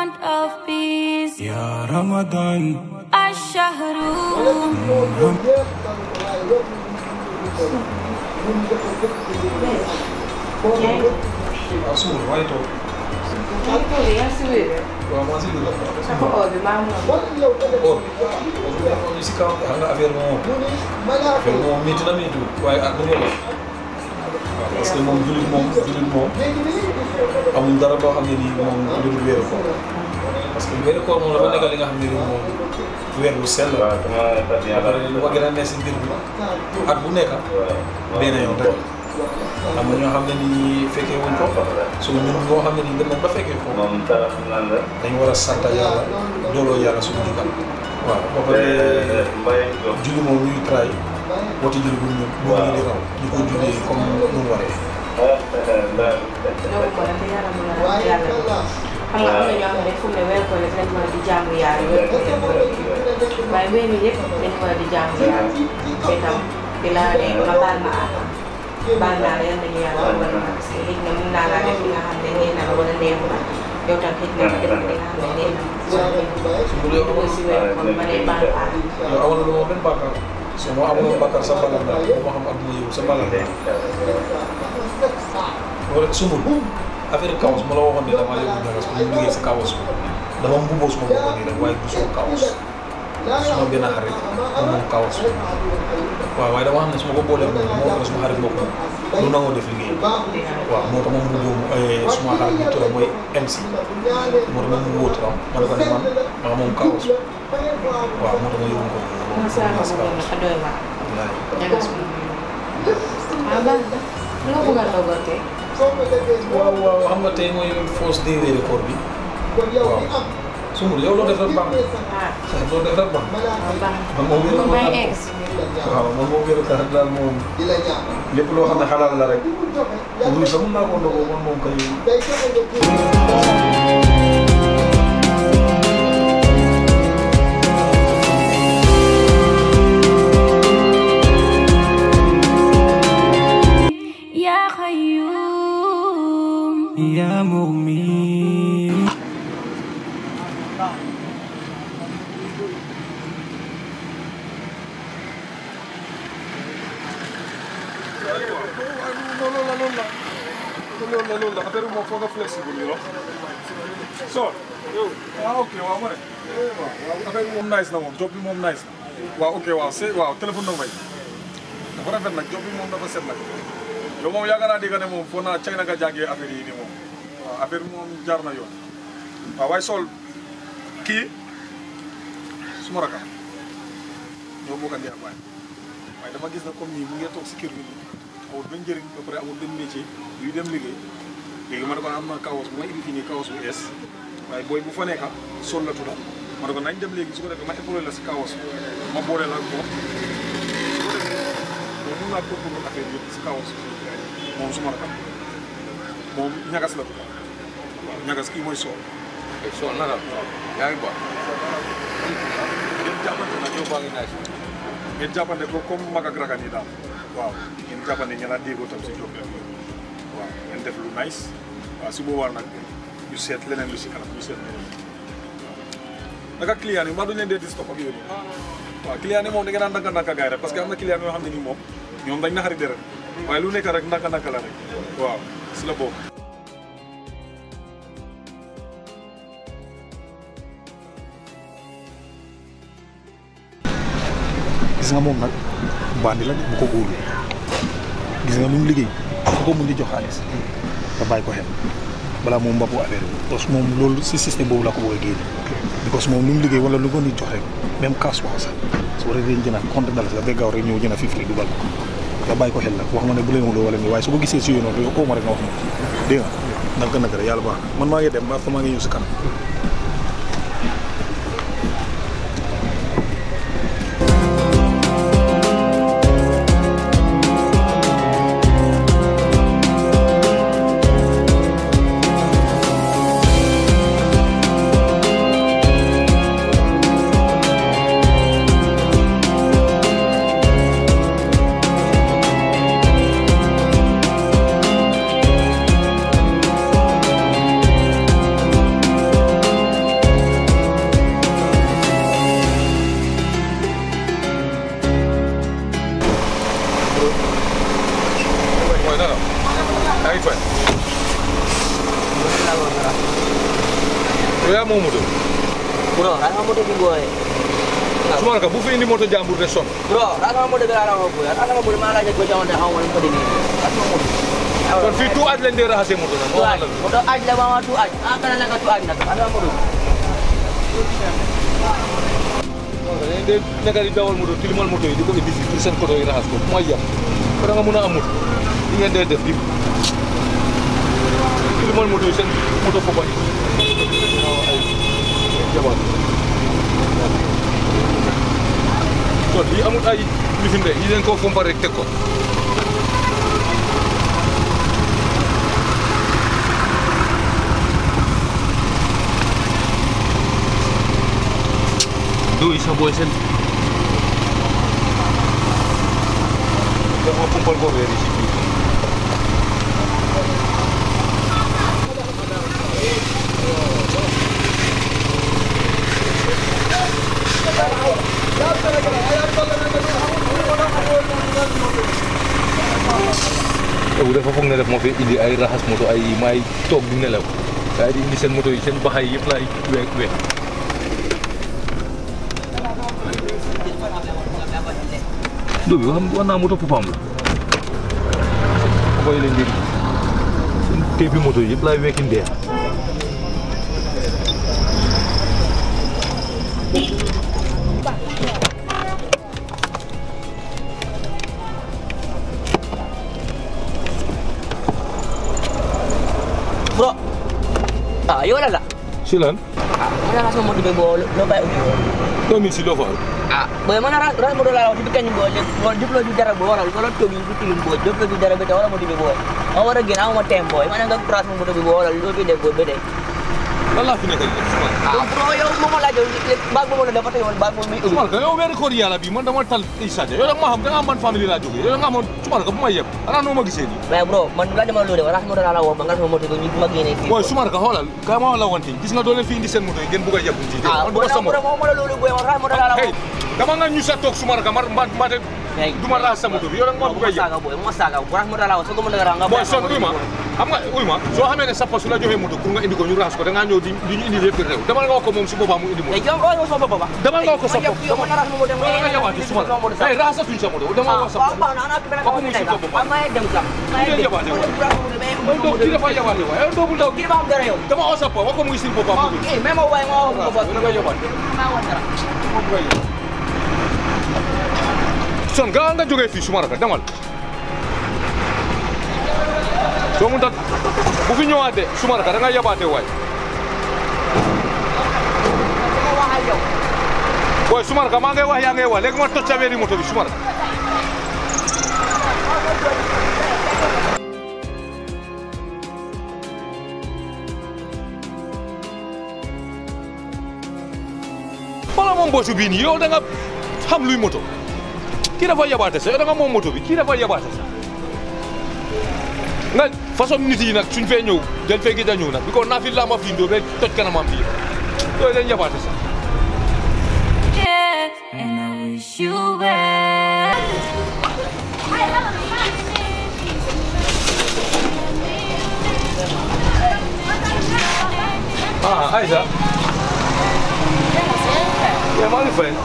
month of peace. Ya Ramadan الشهر waaw suur waaye toog Ang tuloy, ang suwi. waaw maa si dugg Sa ko, obi, maam mo. or ñu si kaw xam nga affaire moom affaire moom métti na métti waaye ah dëgg la waaw parce que moom jullit moom jullit moom amul dara loo xam ne nii moom lu dul weeru koor parce que weeru koor moom dafa nekk li nga xam ne nii moom weer bu sell la ba pare lu ma gën a neex si mbir bi at bu nekk benn yoon rek am na ñoo xam ne nii fekkee wuñ ko so ñun ñoo xam ne nii dem nañ ba fekkee ko dañ war a sant yàlla dooloo yàlla suñu jugal waaw ba pare julli moom ñuy tray wati julli bu ñu bu ñu di raw ñu ko jullee comme nu mu waree Loolu ko, dafa yàlla mën a yàlla. Xam nga am na ñoo xam ne fu mu ne weer ko rek lañ war a di jaamu yàlla weer ko rek war a kii. waaye weer yi yëpp dañ war a di jaamu yàlla. te tam di la ne nga baal ma àq. baal naa la yal nañu yàlla wala ma parce que xëy na mun naa laa def li nga xam ne nee na la wala neexu la yow tam xëy na nga def li nga xam ne nee na su bu dee dugg si weer kon ma ne baal àq. yow amoon na benn bàkkaar so moo amoon bàkkaar sa mbalal daal moo xam adduna yow sa mbalal daal wala sumul affaire kawas ma la waxoon ne dama yóbbu ñagas pour ñu liggéey sa kawas dama mbubboo suma bopp nii rek waaye du suma kawas suma benn xarit moom moom kawas waaw waaye dama xam ne su ma ko boolee moom moo ko suma xarit bopp lu nangoo def liggéey waaw moo tax ma mbubboo suma xarit bi turam mooy MC moo tax ma mbubboo turam ma ne ko ne man maa moom kawas waaw moo tax ma yóbbu ko Masa ako sa mo kawas na kadoy ba? wallaay Ñagas mo. Ah, ba? Ano ko nga logote? waaw waaw xam nga tey mooy fausse day weeri koor bi waaw sumul yow loo def rek baax Ah, na loo def rek baax na ah, ba? man moom wéeru Kung koor may daal ex. waaw man moom wéeru koor daal moom lépp loo xam ne xalaal la rek wuy sa mun naa ko ndogoo man moom kay يا خيوم Ya Mu'min loolu la loolu la loolu la loolu la affaire bi moom foog nga flexible yi wax so yow ah ok waaw ma ne waaw affaire bi moom nice na moom job bi moom nice na waaw ok waaw c'est waaw téléphone na may dafa rafet nag job bi moom dafa set nag yow moom yaakaar naa dégg ne moom foo naa cay na nga jàngee affaire yi nii moom waaw affaire bi moom jaar na yoon waaw waaye sol kii suma rakam ñoo bokk a ndey ak baay waaye dama gis na comme nii mu ngi toog si kër gi nii amul benn njëriñ ba pare amul benn métier yuy dem liggéey léegi ma ne ko am na kawas bu ma indi fii nii kawas bu ees waaye booy bu fa nekka sol la tudda ma ne ko nañ dem léegi su ko defee ma épaulé la si kawas ma boole la ak moom su ko defee moom mun naa topp affaire yëpp si kawas moom su ma rakam moom ñagas la tudda waaw ñagas kii mooy sool Soal naka yaa ngi baax ngeen jàppante nag yow baa ngi naaj ngeen jàppante ko comme mag ak rakan yi daal waaw ngeen jàppante ngeen a déggoo tam si job bi waaw ngeen def lu nice waaw su boobaa nag ñu seet leneen lu si kanam ñu seet leneen naka client yi mbaa duñ leen dee di stop ak yooyu waaw client yi moom da ngeen naan ndànk ndànk gaay rek parce que am na client yoo xam ne nii moom ñoom dañ naxari deret waaye lu nekk rek ndànk ndànk la rek waaw si la bokk gis nga moom nag bandi la bu ko óolu gis nga lu mu liggéey ku ko mun di jox xaalis nga bàyyi ko xel balaa moom mbappu affaire bi parce que moom loolu si système boobu la ko bëgg a génne because moom lu mu liggéey wala lu ko nit jox rek même cash wax sax su ko defee jënd compte dalasi la ba gaaw rek ñëw jënd fifty dugal ko nga bàyyi ko xel nag wax ma ne bu leen wuloo wala nii waaye su ko gisee si yoon yow oo ma rek nga wax ma dégg nga naka naka rek yàlla baax na man maa ngi dem ba maa ngi ñëw si kanam يا yow yaa moom moto bro rasa moto bi boy Soumaraka bu fi indi moto jàmbur de son bro rasa moto bi la la boy rasa moto ma la je ko jawante haw wala ko dini rasa moto kon fii tout aj lañ dee raxasee moto nag tu moo aj xam la moto aj la mama tu aj ah kana naka tu aj nak rasa moto dañ dee nekk di dawal moto tilimal moto yi di ko indi fii pour seen koto yi raxas ko mooy yàq ko da nga mun a am moto li ngeen dee def di tilimal moto yi seen moto foofa yi ay jabar kon lii amul ay lifin de yi leen koo fompa rek teg ko do isa boy sen dafa pompal ko wéri ci biir bu dafa foog ne def moo fi indi ay raxas moto ay may toog di nelaw waaye di indi seen moto yi seen baxay yëpp laay week week do bi xam war naa moto papaam la boy leen njëriñ seen teepi moto yi yëpp laay wekki ndeex bro ah yo la la si lan ah mana rasa moto bi bo lo bay ubi doo min si loo fa ah boy mana rasa moto la di kan bo le bo diplo di dara bo waral ko to bi bu tilim bo diplo di dara be ta wala moto bi bo o wara gina mo tempo mana nga cross moto bi bo waral lo bi de bo be de lan laa fi nekk di def Soumaraka ah bro yow mo ma la jow bag mo la dafa tay won bag mo mi ubi Soumaraka yow weeru koor yàlla bi man dama tal i Sadio yow da nga ma xam da nga man famille laa jógee yow da nga xamoon Soumaraka bu ma yeb xanaa noo ma gisee nii mais bro man la dama lo de rasa moto la la wo ma nga moto bi ñu ma gene fi booy Soumaraka xoolal ka ma la wanti gis nga doo leen fi indi seen moto yi ngeen bugg a yeb ci ah man bro du ma sama mo mo la lo boy rasa moto la la hey wo dama nga ñu sa toog Soumaraka mar mba mba Hey. du ma raas sa moto bi yow da nga ma bugg a yeb saga boy mo saga rasa moto la wo so ko mo la nga booy son uy ma xam nga uy ma soo xamee ne sa poste su la joxee moto pour nga indi ko ñu raas ko da ngaa ñëw di di ñu indi lépp réew dama nga wax ko moom si boppam mu indi moto e jom o so baba dama nga wax ko sa bopp yo mo na rasa moto dama nga yabaate Soumaraka hey raasatuñ sa moto dama wax sa bopp Ako mo si Bobo ba? Hindi yabaate wa. Ay, doo kii dafa yabaate wa yow doobu ndaw dama wax sa bopp wax ko mu ngi si boppam mu ngi dama nga yabaate son gaa nga jógee fii Soumaraka demal soo mun tat bu fi ñëwaatee Soumaraka da nga yabaate waay booy Soumaraka maa ngay wax yaa ngay wax léegi ma toj sa weeri moto bi Soumaraka wala moom boosu bii nii yow da nga xam luy moto kii dafa yabaate sa yow da nga moom moto bi kii dafa yabaate sa nga façon nit yi nag suñ fee ñëw dañ fee gis a ñëw nag bi ko naa fi lamba fii ndoo ba toj kanamam fii yooyu dañ yabaate sa Yeah, and I wish you well. ah Aïssa yaa maa ngi fay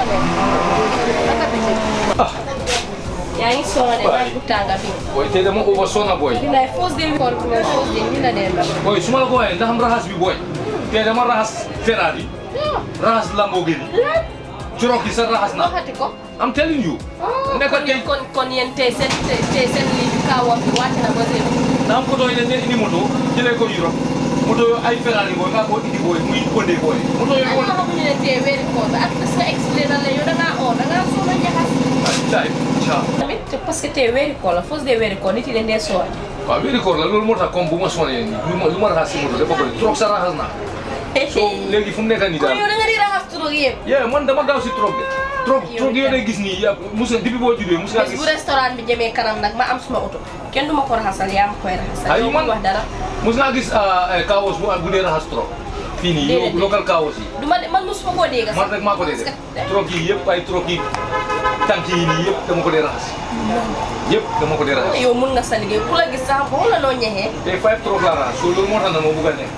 yaa ngi sonn de naaj bu tàng bi. booy tey dama over sonna booy bilaay fausse de koor bi mooy fausse de ñu la dee la. booy su ma la ko waxee ndax am raxas bi booy tey dama raxas Ferrari raxas Lamborghini Cherokee sa raxas na waxati ko. I'm telling you nekk kon tey yéen kon kon yéen tey seen tey tey seen lii bi kaa wax bi wàcc na ba zéro. na am ko doy ne indi moto jëlee ko Europe moto yooyu ay Ferrari booy nga ko indi booy muy Hyundai booy moto ay yooyu ma xamuñu ne tey weeri koor bi ak sa expliqué na la yow da ngaa oo da ngaa sonn a jaxas. ay ciao tamit te parce que tey weeri koor la fausse de weeri koor nit yi dañ dee soor. waaw wéeri koor la loolu moo tax comme bu ma sonné nii lu ma lu ma raxas si moto dafa bëri trop sa raxas naa so léegi fu mu nekk nii kon daal yow da nga di raxas trop yëpp. yeah man dama gaaw si trop de trop trop yooyu day gis nii ya mus nga depuis boo juddee mus nga bés gis bu restaurant bi jëmee kanam nag ma am suma oto kenn du ma ko raxasal yaa ma koy raxasal. Ay, yow man- bul wax dara. mus nga gis kaawos bu bu dee raxas trop fii nii Déedéet. yow local kaawos yi du ma de man mosuma koo dégg sax. man rek maa ko dee def trop yi yëpp ay trop yi tànk yi nii yëpp dama ko dee raxas yëpp dama ko dee raxas yow mun nga sa liggéey ku la gis sax boo la noo ñexee. te five trop laa raxas so loolu moo tax na ma bugg a nekk so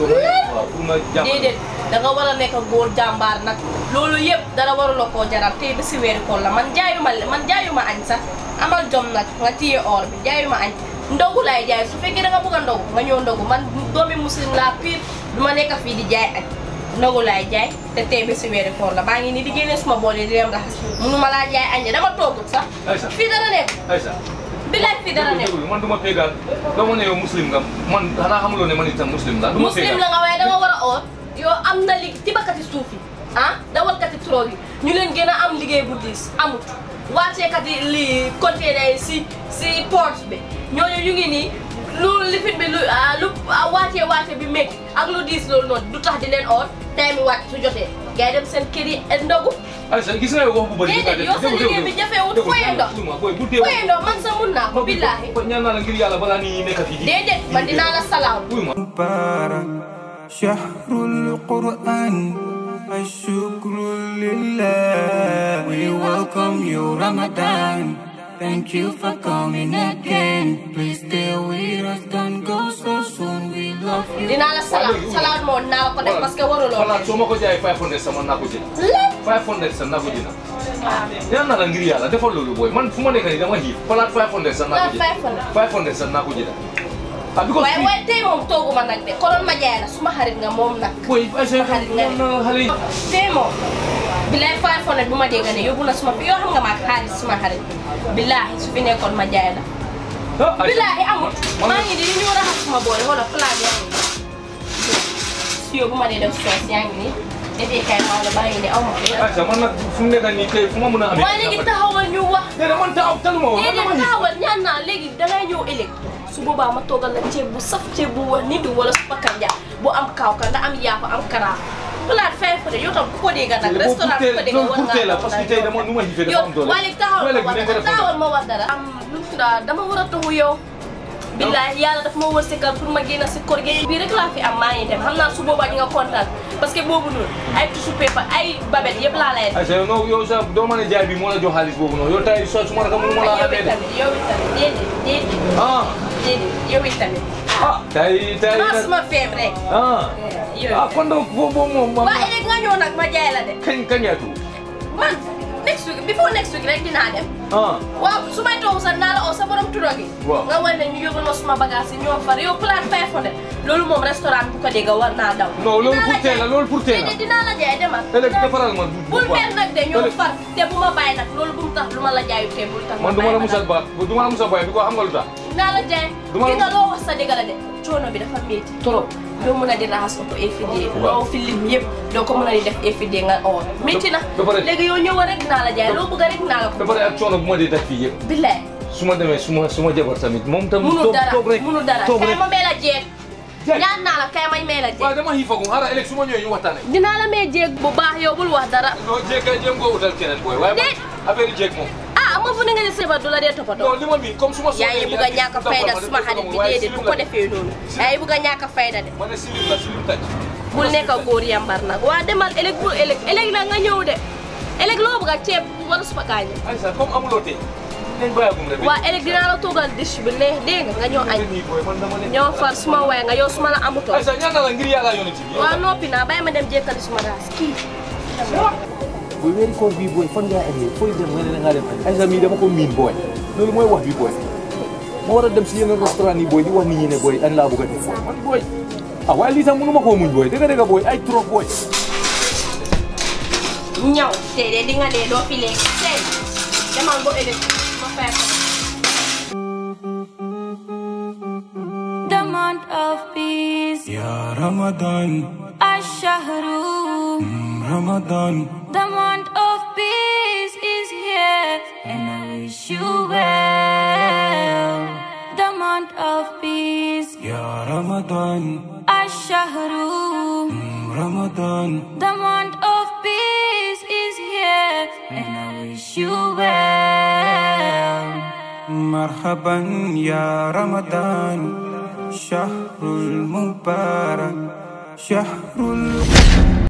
waaw pour nga jàpp déedéet da nga war a nekk góor jàmbaar nag loolu yëpp dara warula koo jaral tey ba si weeru koor la man jaayuma man jaayuma añ sax amal jom nag nga téye or bi jaayuma añ ndogu laay jaay su fekkee da nga bëgg a ndogu nga ñëw ndogu man doomi muslim laa pire du ma nekk fii di jaay añ ndogu laay jaay te tey ba si weeru koor la maa ngi nii di génne suma bool yi di dem raxas mënuma laa jaay añ de dama toogut sax Aïssa. fii dara nekk Aïssa bilaay fii dara nekk déglu man du ma pégal dama ne yow muslim nga man xanaa xamuloo ne man itam muslim la du ma muslim pégal la nga waaye da nga war a oor yow am na li tibakati suuf yi ah dawalkati trop yi ñu leen gën a am liggéey bu diis amut wàcceekati li container yi si si port bi ñooñu ñu ngi nii lu lifin bi lu ah, lu ah, wàccee wàcce bi métti ak lu diis loolu noonu du tax di leen oor time mi wàcc su jotee gars yi dem seen kër yi ndogu Aïssa gis nga yow wax bu bëri Déedéet, yow sa liggéey bi jafewut, foyee ndox. boy bu dee foye ndox man sa mun naa ko billaahi ñaan naa la ngir yàlla balaa nii nekk fii déedéet man dinaa la salaam uy ma مبارك شهر القرآن الشكر لله We welcome you Ramadan Thank you for coming again Please stay with us Don't go so soon We love you dinaa la salaam salaam moo dinaa la ko def parce que waruloo xalaat soo ma ko jaayee 500 sama naa ko jënd lépp 500 sa naa ko jënd ñaan naa la ngir yàlla defal loolu booy man fu ma nekk nii dama xiif xalaat 500 sa naa ko jënd 500 sa naa ko jënd ah because waaye waaye tey moom tooguma nag de konoon ma jaay la suma xarit nga moom nag booy Aïssa xarit nga man na xale yi tey moom bilaay five hundred bu ma dégg ne yóbbu na suma fi yoo xam nga maag xaalis suma xarit bilaahi su fi nekkoon ma jaay la ah Aïssa bilaahi amul man maa ngi di li ñu raxas suma boole wala plat yaa ngi nii siyoo bu ma dee def soos yaa ngi nii defee kay maa la baa ngi nii aw ma fi Aïssa man nag fu mu nekk nii tey fu ma mën a amee waaye léegi taxawal ñu wax déedéet man taxaw taluma woon man déedéet dama xiif taxawal ñaan naa léegi dangay ñëw ëllëg su boobaa ma toogal la ceeb bu saf ceeb bu wax nit wala supa kanja bu am kaaw ka nga am yaapa am karaa plat fin frais yow tam ku ko dégg nag restaurant ku ko dégg loolu war pour teel la ngaa parce que tey dama nu ma xiifee dafa yow am doole waaye léegi taxawal Loolu ma léegi wax dinañ ko dara def taxawal ma wax dara am lu mu tudd dama war a taxu yow billaay yàlla daf ma wërsëgal pour ma génn si kor gi bii rek laa fi am maa ngi dem xam naa su boobaa di nga kontaan parce que boobu noonu ay tissu paper ay babet yëpp laa lay def Aïssa yow non yow sax doo ma ne jaay bi moo la jox xaalis boobu noonu yow tey soo su ma la ko mënu ma la yow amee de itamit yow itamit déedéet déedéet ah déedéet yow itamit ah tey tey maa nag suma feeb rek ah yow ah kon donc boobu boobu moom man waaye léegi nga ñëw nag ma jaay la de kañ kañ yaa tudd man next week before next week rek dinaa dem ah waaw su may toog sax naa la oo sa borom tudo gi Waaw. nga war ne ñu yóbbul ma suma bagage yi ñoo far yow plat five hundred loolu moom restaurant bu ko dégg war naa daw non loolu Dinaa pour la teel la jaay. loolu pour teel la Déedéet, dinaa la jaay demal ëllëg defaral ma bul mer nag de ñoo ëllëg- far te bu ma bàyyi nag loolu bu mu tax lu ma la jaayu te bul tax man du ma la bàyyi musal ba du ma la musal ba bi ko xam nga lu tax dinaa la jaay du ma la- ki nga loo wax sa dëgg la de coono bi dafa métti trop doo mën a di raxas oto effidie loo fi lim yëpp doo ko mën a di def effidie nga oo métti na ba pare- léegi yow ñëw rek dinaa la jaay loo bëgg rek dinaa la ko ba pare ak coono bu ma dee daj fii yëpp billaay su ma demee su ma su ma jabar tamit moom tam munu toog dara toog rek munu dara toog kay rek ma may la jeeg Jeeg. ñaan naa la kay may may la waaw jeeg dama xiifagum xaaral ëllëg su ma ñëwee ñu waxtaane dinaa la may jeeg bu baax yow bul wax dara non jéeg kay jéem koo utal keneen booy waaye man Déet. affaire yi jéeg moom ah ma fu ne nga ne sa du la dee toppatoo non li ma miin comme su ma yaa ngi bugg a ñàkk a fayda suma xarit bi déedéet bu ko defee noonu yaa ngi bugg a ñàkk a fayda de ma ne silim la silim taj bul nekk a góor yambar nag waa demal ëllëg bul ëllëg ëllëg nag nga ñëw de ëllëg loo bëgg a ceeb wala suba kaañe Aïssa comme amuloo tey nañ bàyyagum rek waa ëllëg dinaa la toogal dish bi neex dégg nga nga ñëw añ nii booy man dama ne ñoo far suma waay nga yow suma la amutoo Aïssa ñaan naa la ngir yàlla yonent bi waa noppi naa bàyyi ma dem jékkali suma raas kii booy weeri koor bii booy fan ngaa amee fooy dem nga ne ngaa dem Aïssa mii dama ko miin booy loolu mooy wax bi booy ma war a dem si yeneen restaurant yi booy di wax nit ñi ne booy añ laa bëgg a def booy man booy ah waaye lii sax mënu ma koo muñ booy dëgg dëgg booy ay trop booy ñaw tey de di nga dee doo fi léegi tey demal ba ëllëg ma fay ko The month of peace, يا رمضان الشهر رمضان The month of peace is here, and I wish you well. The month of peace, يا رمضان الشهر رمضان The month of peace is here, and I wish you well. مرحبا يا رمضان شهر المبارك شهر ال...